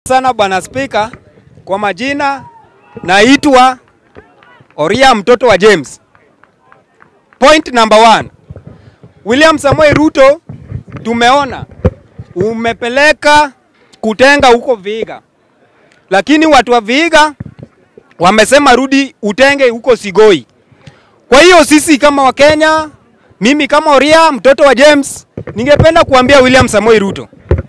sana bwana Spika. Kwa majina naitwa Oria mtoto wa James. Point number one. William Samoei Ruto tumeona umepeleka kutenga huko Vihiga, lakini watu wa Vihiga wamesema rudi utenge huko Sigoi. Kwa hiyo sisi kama Wakenya, mimi kama Oria mtoto wa James, ningependa kuambia William Samoei Ruto,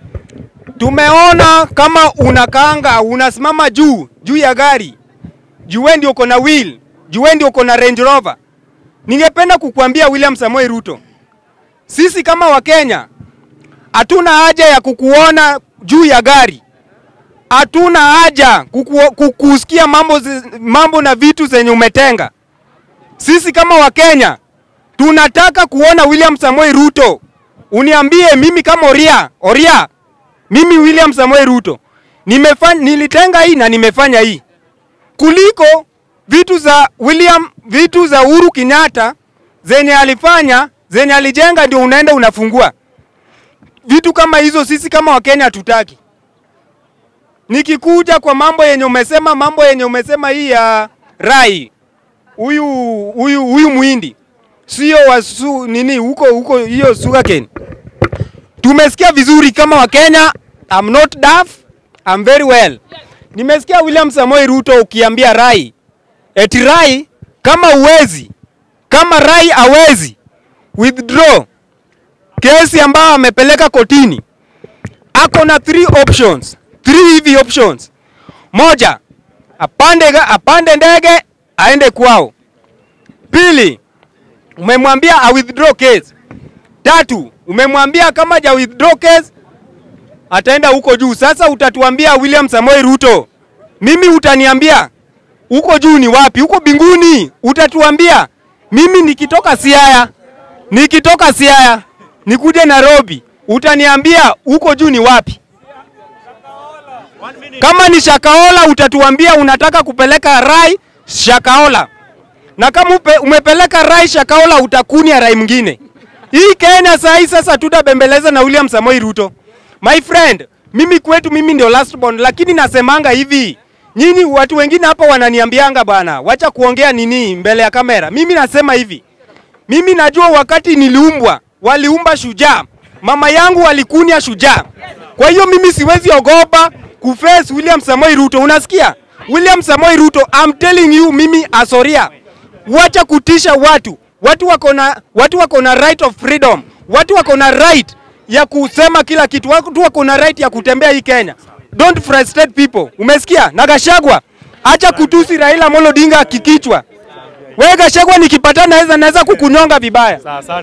tumeona kama unakanga unasimama juu juu ya gari juu wewe ndio uko na wheel, juu wewe ndio uko na Range Rover. Ningependa kukuambia William Samoei Ruto, sisi kama Wakenya hatuna haja ya kukuona juu ya gari, hatuna haja kuku, kukusikia mambo, zi- mambo na vitu zenye umetenga. Sisi kama Wakenya tunataka kuona William Samoei Ruto, uniambie mimi kama Oria, Oria, mimi William Samoei Ruto nimefanya, nilitenga hii na nimefanya hii kuliko vitu za William, vitu za Uhuru Kenyatta zenye alifanya zenye alijenga, ndio unaenda unafungua vitu kama hizo. Sisi kama Wakenya hatutaki. Nikikuja kwa mambo yenye umesema, mambo yenye umesema hii ya Rai, huyu huyu huyu muhindi sio wa su, nini huko huko hiyo sugarcane. Tumesikia vizuri kama Wakenya, I'm not deaf, I'm very well. Nimesikia William Samoei Ruto ukiambia Rai eti Rai kama uwezi kama Rai hawezi withdraw kesi ambayo amepeleka kotini, ako na three options, three hivi options. Moja, apande, ga- apande ndege aende kwao. Pili, umemwambia a withdraw case. Tatu, umemwambia kama ja withdraw case ataenda huko juu. Sasa utatuambia William Samoei Ruto, mimi utaniambia huko juu ni wapi? Huko binguni utatuambia. Mimi nikitoka Siaya, nikitoka Siaya nikuje Nairobi, utaniambia huko juu ni wapi? Kama ni Shakaola utatuambia unataka kupeleka Rai Shakaola, na kama upe, umepeleka Rai Shakaola utakunia Rai mwingine. Hii Kenya saa hii sasa tutabembeleza na William Samoei Ruto. My friend, mimi kwetu mimi ndio last born, lakini nasemanga hivi nyinyi watu wengine hapa wananiambianga bwana, wacha kuongea nini mbele ya kamera. Mimi nasema hivi, mimi najua wakati niliumbwa waliumba shujaa, mama yangu walikunia shujaa. Kwa hiyo mimi siwezi ogopa kuface William Samoei Ruto. Unasikia? William Samoei Ruto, I'm telling you mimi asoria, wacha kutisha watu. Watu wako na watu wako na right of freedom, watu wako na right ya kusema kila kitu, watu wako na right ya kutembea hii Kenya. Don't frustrate people. Umesikia? Na Gashagwa, acha kutusi Raila Amolo Odinga kikichwa. Wewe Gashagwa, nikipatana naweza naweza kukunyonga vibaya.